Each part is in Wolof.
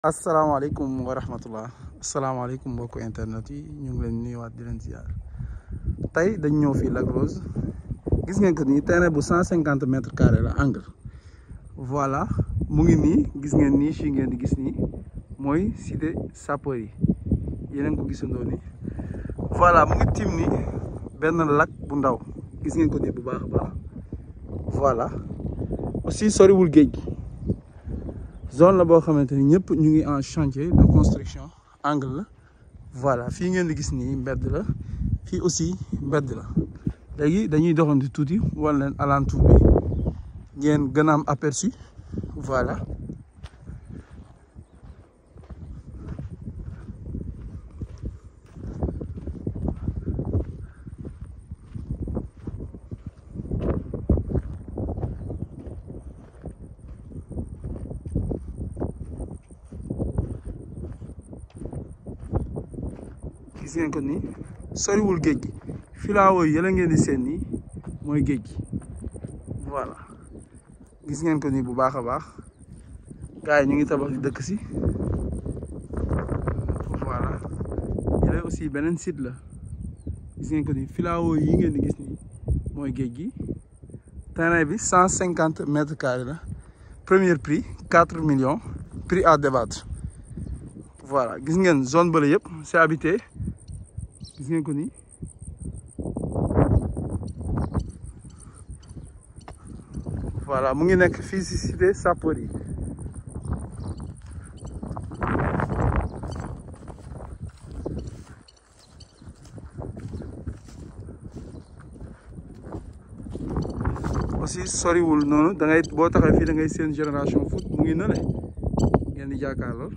asalaamaaleykum wa rahmatullah asalaamaaleykum mbokku internet yi ñu ngi leen nuyuwaat di leen ziar tey dañ ñëw fii Lac Rose gis ngeen ko nii terrain bu cent cinquante mètres carrés la angle voilà mu ngi nii gis ngeen nii fii ngeen di gis nii mooy cité sapeur yi yeneen ko gisandoo nii voilà mu ngi tiim nii benn lac bu ndaw gis ngeen ko nii bu baax a baax voilà aussi soriwul géej gi zone la boo xamante ni ñëpp ñu ngi en chantier de construction angle la voilà fii ngeen di gis nii mbedd la fii aussi mbedd la léegi dañuy doxantu tuuti wan leen alentour bi ngeen gën a am aperçu voilà gis ngeen ko nii soriwul géej gi filaawo yi yëla ngeen di seen nii mooy géej gi voilà gis ngeen ko nii bu baax a baax gars yi ñu ngi tabax di dëkk si voilà yële aussi beneen site la gis ngeen ko nii filaawo yi ngeen di gis nii mooy géej gi terrain bi cent cinquante mètres carrés la premier prix quatre millions prix à débattre voilà gis ngeen zone bële yëpp c'est habité gis ngeen ko nii voilà mu ngi nekk fii ci cité sapeur yi aussi soriwul noonu da ngay boo taxee fii da ngay seen génération foot mu ngi nële ngeen di jàkkaarloo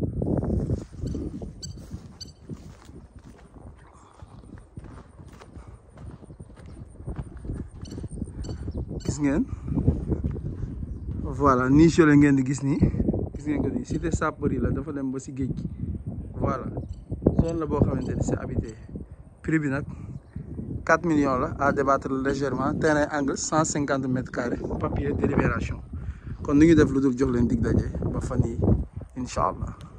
gis ngeen voilà niche la ngeen di gis nii gis ngeen ko nii cité sapeur yi la dafa dem ba si géej gi voilà zone la boo xamante ni c'est habité prix bi nag 4 millions la à débattre légèrement terrain angle 150 mètres carrés papier délibération kon nu ngi def lu dul jox leen dig daje ba fan yi incha allah